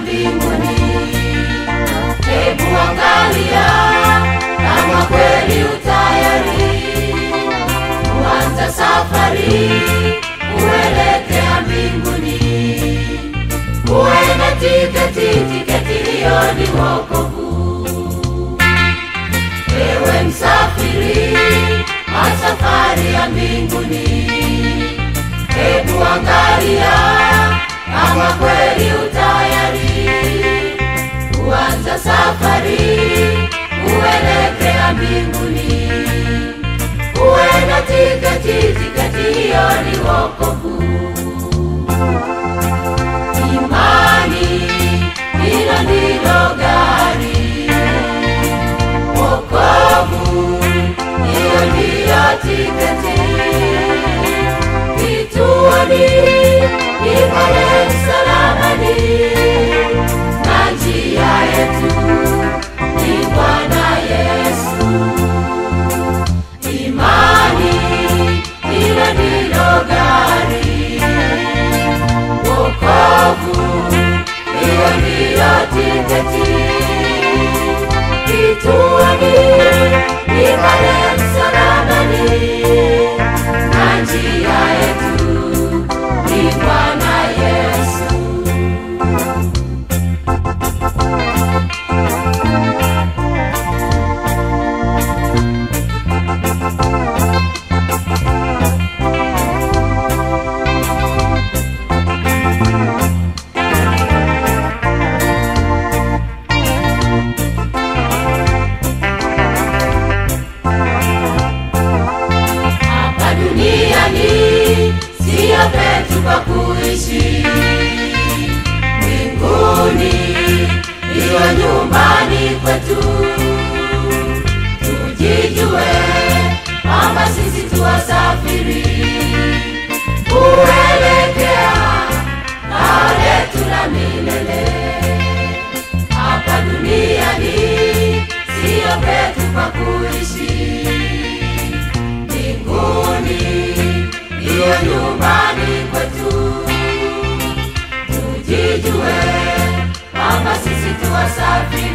mbinguni. Hebu angalia kama kweli utayari kuanza safari kuelekea mbinguni. Uwe na tiketi, tiketi hiyo ni wokovu. Ewe msafiri wa safari ya mbinguni, hebu angalia kama kweli utayari kuanza safari kuelekea mbinguni. Uwe na tiketi, tiketi hiyo ni wokovu. Imani hilo ndilo gari, wokovu hiyo ndiyo tiketi. Kituoni ni pale msalabani, na njia yetu ni Bwana Yesu. Imani hilo ndilo gari, wokovu hiyo ndiyo tiketi. Kituoni ni pale msalabani, na njia yetu ni Bwana Yesu. hapa duniani siyo petu pa kuishi mbinguni ndiyo nyumbani kwetu tujijue kwamba sisi tuwasafiri kuelekea kao letu la milele hapa duniani siyo petu pa kuishi mbinguni ndiyo nyumbani kwetu. Tujijue kwamba sisi tuwasafiri